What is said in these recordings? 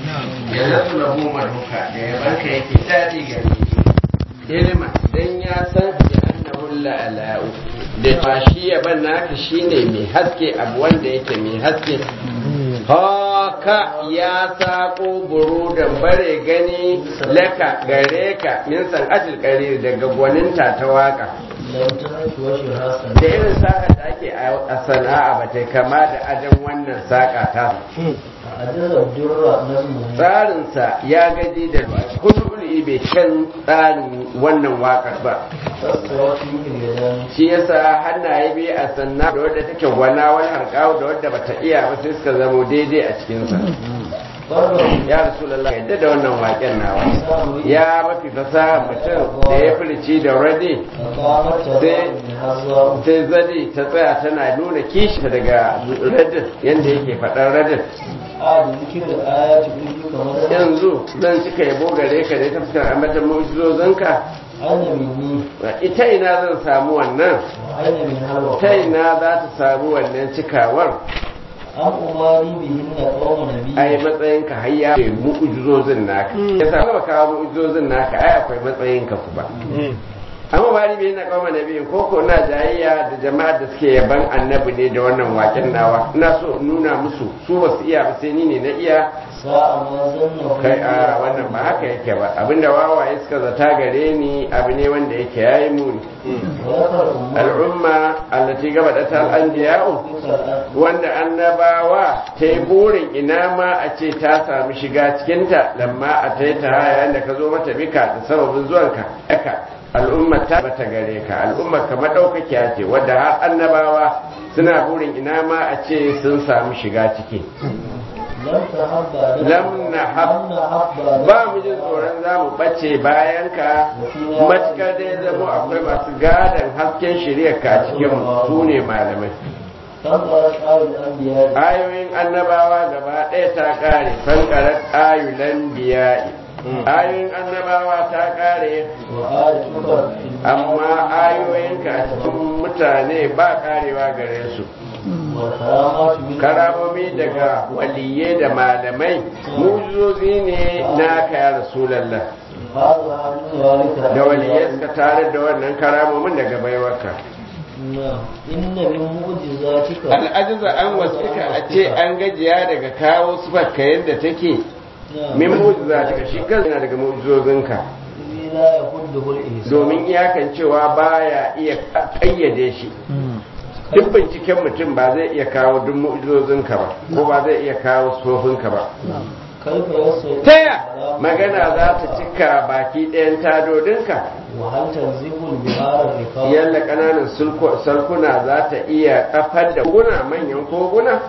ya nasu lahu maduka da ya banka yake daɗi gare shi ilma dan ya san bi annahu la'ala'u da ba shi ya ban naka shine mai haske abu wanda yake mai haske haka ya sako burudan bare gani laka gare ka min san ajil qarir daga gwaninta ta waka da irin saka da ake a sana'a ba ta kama da adan wannan saka ta tsarinsa ya gaji da kudu bai kan tsarin wannan wakar ba shi yasa hannaye biyu a sanna da wadda take gwana wani harkawa da wadda bata iya ba sai suka zamo daidai a cikinsa ya rasulallah yadda da wannan waken nawa ya mafi fasaha mutum da ya filici da rade sai zadi ta tsaya tana nuna kishi daga radin yadda yake faɗar radin yanzu zan cika yabo gare ka ne ta fuskar ambatan mu'jizozinka ita ina zan samu wannan ta ina za ta samu wannan cikawar an umari bihin na kawo nabi ai matsayin ka hayya ne mu'jizozin naka yasa ba kawo mu'jizozin naka ai akwai matsayin ka kuma amma bari bai na kawo nabi ko ko na jayayya da jama'ar da suke yaban annabi ne da wannan waken nawa ina so nuna musu su ba su iya ba sai ni ne na iya sa'a ma zanna kai a wannan ba haka yake ba abinda wawaye suka zata gare ni abu ne wanda yake yayi muni al'umma allati gaba da tal anbiya'u wanda annabawa ta yi burin ina ma a ce ta sami shiga cikinta lamma a ta yi ta yayin da ka zo mata bika da sababin zuwanka aka al'umma ta bata gare ka al'umma ka madaukakiya ce wadda har annabawa suna burin ina ma a ce sun sami shiga ciki lam na ba mu jin tsoron za mu ɓace bayan ka matuƙar dai zama akwai masu gadon hasken shirya ka cikin su ne malamai ayoyin annabawa gaba ɗaya ta ƙare fankarar ayulan biya'i ayoyin annabawa ta ƙare amma ayoyinka a cikin mutane ba ƙarewa gare su karamomi daga waliye da malamai mujizozi ne na kaya rasulallah da waliye suka tare da wannan karamomin daga baiwarka al'ajiza an wasuka a ce an gajiya daga kawo sufarka yadda take min mujizatika shi kan yana daga mujizozinka domin iyakan cewa baya iya ƙayyade shi duk binciken mutum ba zai iya kawo duk mu'ujizozinka ba ko ba zai iya kawo sofinka ba taya magana za ta cika baki ɗayan tadodinka yalla ƙananan salkuna za ta iya kafar da koguna manyan koguna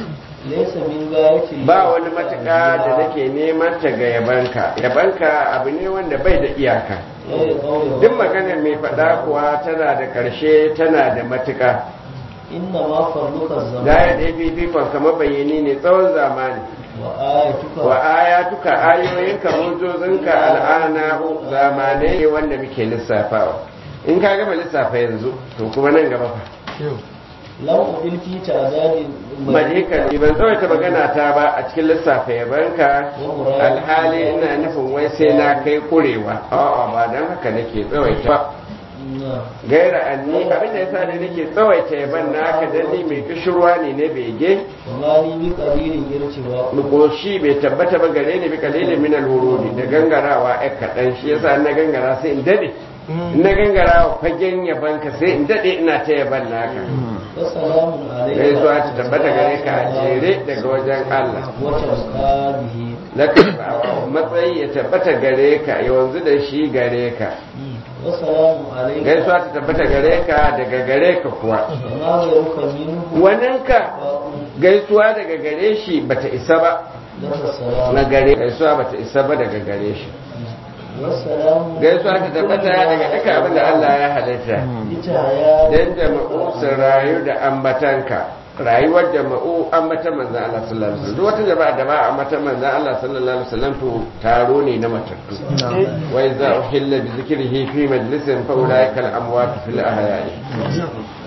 ba wani matuƙa da nake neman ta ga yabanka yabanka abu ne wanda bai da iyaka duk maganar mai faɗa kuwa tana da ƙarshe tana da matuƙa inna ma farluka zaman gaya da fifikon kama bayani ne tsawon zamani wa ayatuka ayoyinka mujozinka al'ana zamanai ne wanda muke lissafawa in ka gama lissafa yanzu to kuma nan gaba fa lau udil fi ta'dadi malika ne ban tsawaita magana ta ba a cikin lissafa yabanka alhali ina nufin wai sai na kai kurewa a'a ba dan haka nake tsawaita ba gaira anni abinda yasa ne nake tsawaita yaban naka dan ni mai kishirwa ne na bege wani bi kabilin ircewa koshi bai tabbata ba gare ni bi kalilin min alwurudi da gangarawa ai kadan shi yasa na gangara sai in dade na gangara fagen yaban ka sai in dade ina ta yaban naka wassalamun alaikum gaisuwa ta tabbata gare ka a jere daga wajen Allah wata qabihi laka matsayi ya tabbata gare ka yanzu da shi gare ka wassalamun alaikum gaisuwa ta tabbata gare ka daga gare ka kuwa ma ghayruka minhu waninka gaisuwa daga gare shi bata isa ba laka salam na gare gaisuwa bata isa ba daga gare shi wassalamun gaisuwa ta tabbata daga duka abin da Allah ya halitta ita ya dan jama'u su rayu da ambatanka rayuwar jama'u ambatan manzan Allah sallallahu alaihi wasallam duk wata jama'a da ba ambatan manzan Allah sallallahu alaihi wasallam to taro ne na matattu wa iza uhilla bi zikrihi fi majlisin fa ulaika al amwat fil ahya'i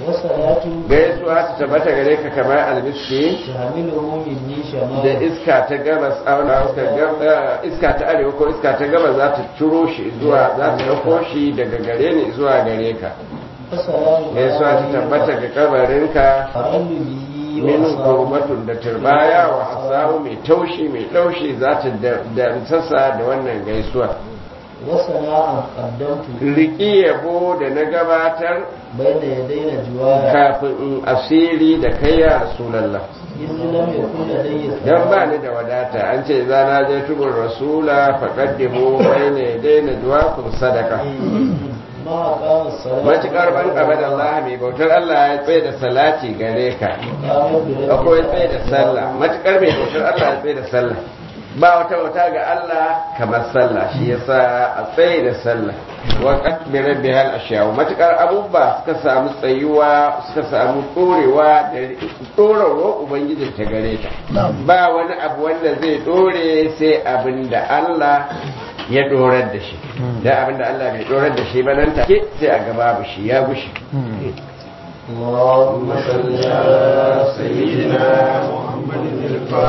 وصلاة gaisuwa ta tabbata gare ka kamar almiski تحمله مني da شمال iska ta gabas auna iska ta arewa ko iska ta gabas za ta ciro shi zuwa za ta dauko shi daga gare ni zuwa gare ka وسلام gaisuwa ta tabbata ga kabarinka أقل به min وأصاب kurbatun da turbaya wa asawu mai taushi mai laushi za ta da sassa da wannan gaisuwa وسناء قدمت riki yabo da na gabatar بين يدي نجوايا kafin in asiri da kai ya rasulallah إذ لم يكن لدي dan ba ni da wadata an ce za na je tubur rasula faqaddimu bayna yadayna duwakum sadaka ما أقام الصلاة matukar ban abada Allah mai bautar Allah ya tsaye da salati gare ka قام برب akwai tsaye da sallah matukar mai bautar Allah ya tsaye da sallah ba wata bauta ga Allah kamar sallah shi yasa a tsaye da sallah wa qad bi rabbihal ashiyaw matukar abubuwa suka samu tsayuwa suka samu dorewa da dorarwa ubangijin ta gare ta ba wani abu wanda zai dore sai abin da Allah ya dorar da shi da abin da Allah bai dorar da shi ba nan take sai a gaba shi ya gushi اللهم صل على سيدنا محمد الفاتح